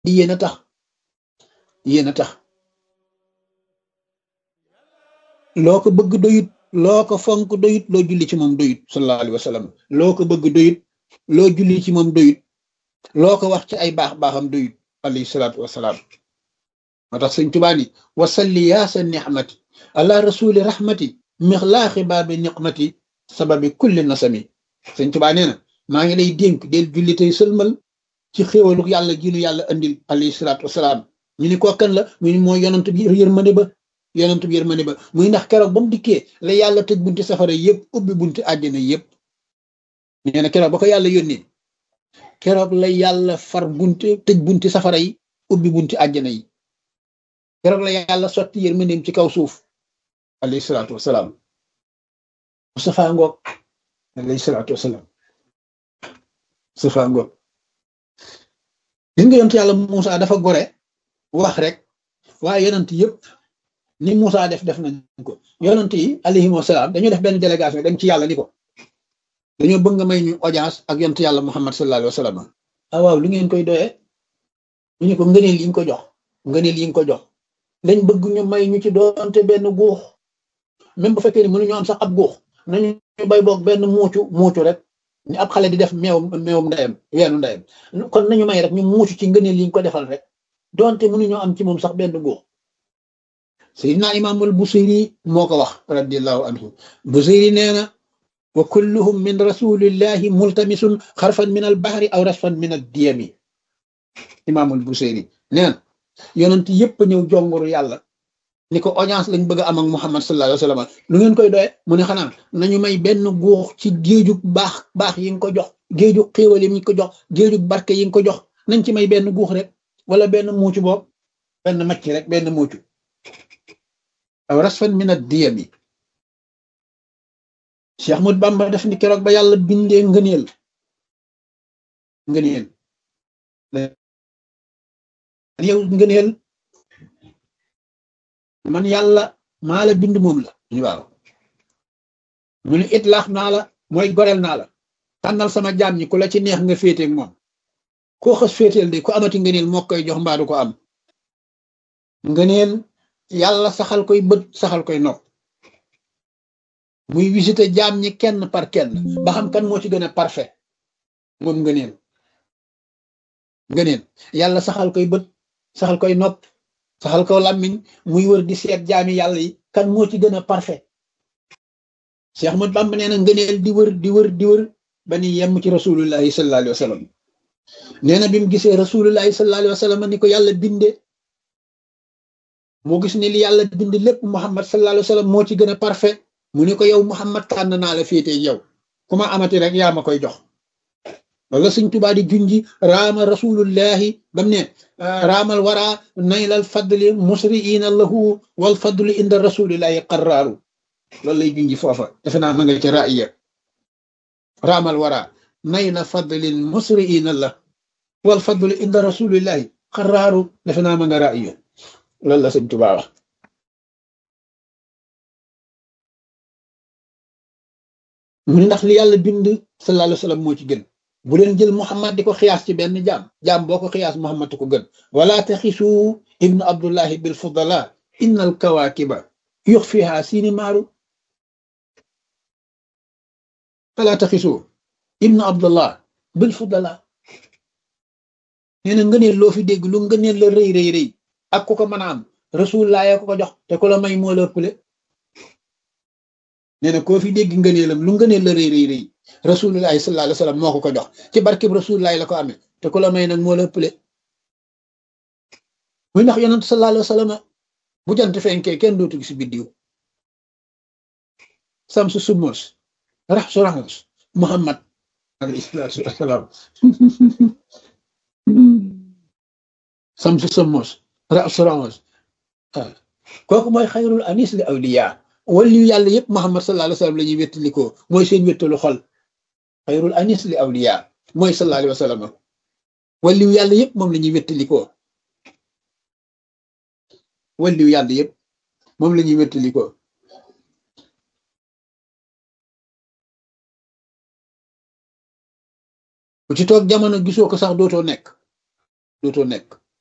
di yéen a tax yéen a tax loo ko bëgg doyut loo ko fonk doyut loo julli ci moom doyut sallallahu alayhi wa sallam loo ko bëgg doyut loo julli ci moom doyut loo ko wax ci ay baax baaxam doyut alayhi salaatu wasalaam moo tax sëñ Tuubaa ni wasalli yaa sa nixmati ala rasuli rahmati mixlaaxi baabi niqmati sababi kulli nasami sëñ Tuubaa nee na maa ngi lay dénk del julli tey sëlmal ci xéewalu yàlla jiinu yàlla andil alayhi salaatu wasalaam ñu ni ko kan la mu ni mooy yonent bi yërmande ba yonent bi yërmande ba muy ndax keroog ba mu dikkee la yàlla tëj bunti safara yëpp ubbi bunti àddina yëpp nee na keroog ba ko yàlla yónnee keroog la yàlla far bunti tëj bunti safara yi ubbi bunti àddina yi keroog la yàlla sotti yërmandeem ci kaw suuf alayhi salaatu wasalaam Mustafa ngoog alayhi salaatu wasalaam Mustafa ngoog gis nga yonent yàlla Muusa dafa gore wax rek waaye yonent yëpp ni Muusa def def nañ ko yonent yi alayhim wasalaam dañoo def benn délégation dem ci yàlla ni ko dañoo bëgg nga may ñu audience ak yonent yàlla Muhammad sallallahu alayhi wa sallam ah waaw lu ngeen koy doyee ñu ne ko ngëneel yi nga ko jox ngëneel yi nga ko jox dañ bëgg ñu may ñu ci doonte benn guux même bu fekkee ni mënuñu am sax ab guux nañu bay boog benn muucu muucu rek ni ab xale di def meew meewum ndeyam weenu ndeyam kon nañu may rek ñu muucu ci ngëneel yi nga ko defal rek doonte mënuñu am ci moom sax benn guux Seydina Imaamul Busiri moo ko wax radiallahu anhu Busiri nee na wa kulluhum min rasulillahi multamisun xarfan min al bahri aw rasfan min ad diyami Imaamul Busiri nee na yonent yëpp ñëw jonguru yàlla ni ko audience lañ bëgg a am ak Muhammad sallallahu alayhi wa sallam lu ngeen koy doye mu ne xanaa nañu may benn guux ci géeju baax baax yi nga ko jox géeju xéewal yi nga ko jox géeju barke yi nga ko jox nañ ci may benn guux rek wala benn muucu boobu benn macc rek benn muucu aw rasfan min ad-diyami Cheikh Ahmad Bamba def ni keroog ba yàlla bindee ngëneel ngëneel yow ngëneel man yàlla maa la bind moom la ñu waaw mu ne itlaax naa la mooy goreel naa la tànnal sama jaam ñi ku la ci neex nga féeteeg moom koo xas féeteel de ku amati ngëneel moo koy jox mbaa du ko am ngëneel yàlla saxal koy bët saxal koy nopp muy visité jaam ñi kenn par kenn ba xam kan moo ci gën a parfait moom ngëneel ngëneel yàlla saxal koy bët saxal koy nopp saxal ko làmmiñ muy wër di seet jaami yàlla yi kan moo ci gën a parfait Cheikh Ahmad Bamba nee na ngëneel di wër di wër di wër ba ni yemm ci rasulullahi sallallahu alayhi wa sallam nee na bi mu gisee rasulullahi sallallahu alayhi wa sallam ni ko yàlla binde moo gis ne li yàlla bind lépp Muhammad sallallahu alayhi wa sallam moo ci gën a parfait mu ne ko yow Muhammad tànn naa la féete yow ku ma amati rek yaa ma koy jox loolu la Sëñ Tuubaa di junji raama rasulullahi bam ne raamal wara naylal fadli musriina lahu wal fadlu inda rasulillahi qarraaru loolu lay junji foofa defe naa ma nga ci raaya raamal wara nayla fadlin musriina la wal fadlu inda rasulillahi qarraaru defe naa ma nga raaya loolu la Sëñ Tuubaa wax mu ne ndax li yàlla bind sallallahu alayhi wa sallam moo ci gën bu leen jël Muhammad di ko xiyaas ci benn jaam jaam boo ko xiyaas Muhammad ko gën wala taxisu ibnu abdullahi bil fudala inna al kawakiba yux fiha siini maaru wala taxisu ibnu abdullah bil fudala nee na ngëneel loo fi dégg lu ngëneel la rëy rëy rëy ak ku ko mën a am rasulullah ya ko ko jox te ku la may moo la ëppale nee na koo fi dégg ngëneelam lu ngëneel la rëy rëy rëy rasulullahi sallallahu alayhi wa sallam moo ko ko jox ci barkeb rasulullahi la ko amee te ku la may nag moo la ëppale muy ndax yonent sallallahu alayhi wa sallam bu jant fenkee kenn dootu gis biddiw samsu sumos raxsu raxus muhammad alayhi salaatu wasalaam samsu sumos raxsu raxus kooku mooy xayrul anis li awliya waliyu yàlla yëpp Muhammad sallallahu alayhi wa sallam la ñuy wéttalikoo mooy seen wéttalu xol xayrul anis li awliya mooy sallallahu alayhi wa sallam waliyu yàlla yëpp moom la ñuy wéttalikoo waliyu yàlla yëpp moom la ñuy wéttalikoo ku ci toog jamono gisoo ko sax dootoo nekk dootoo nekk